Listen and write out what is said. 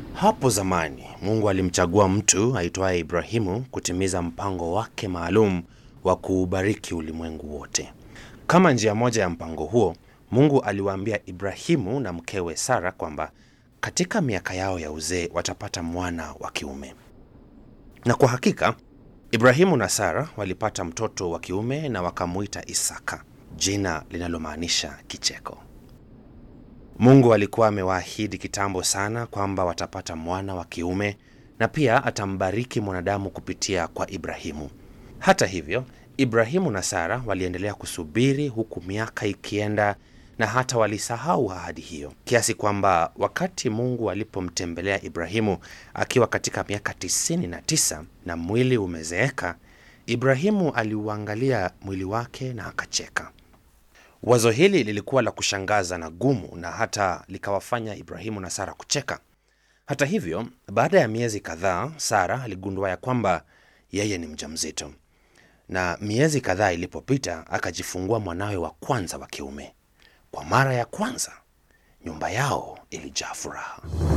Hapo zamani Mungu alimchagua mtu aitwaye Ibrahimu kutimiza mpango wake maalum wa kuubariki ulimwengu wote. Kama njia moja ya mpango huo, Mungu aliwaambia Ibrahimu na mkewe Sara kwamba katika miaka yao ya uzee watapata mwana wa kiume. Na kwa hakika Ibrahimu na Sara walipata mtoto wa kiume na wakamuita Isaka, jina linalomaanisha kicheko. Mungu alikuwa amewaahidi kitambo sana kwamba watapata mwana wa kiume na pia atambariki mwanadamu kupitia kwa Ibrahimu. Hata hivyo, Ibrahimu na Sara waliendelea kusubiri huku miaka ikienda na hata walisahau ahadi hiyo, kiasi kwamba wakati Mungu alipomtembelea Ibrahimu akiwa katika miaka tisini na tisa na mwili umezeeka, Ibrahimu aliuangalia mwili wake na akacheka. Wazo hili lilikuwa la kushangaza na gumu na hata likawafanya Ibrahimu na Sara kucheka. Hata hivyo, baada ya miezi kadhaa, Sara aligundua ya kwamba yeye ni mjamzito, na miezi kadhaa ilipopita, akajifungua mwanawe wa kwanza wa kiume. Kwa mara ya kwanza, nyumba yao ilijaa furaha.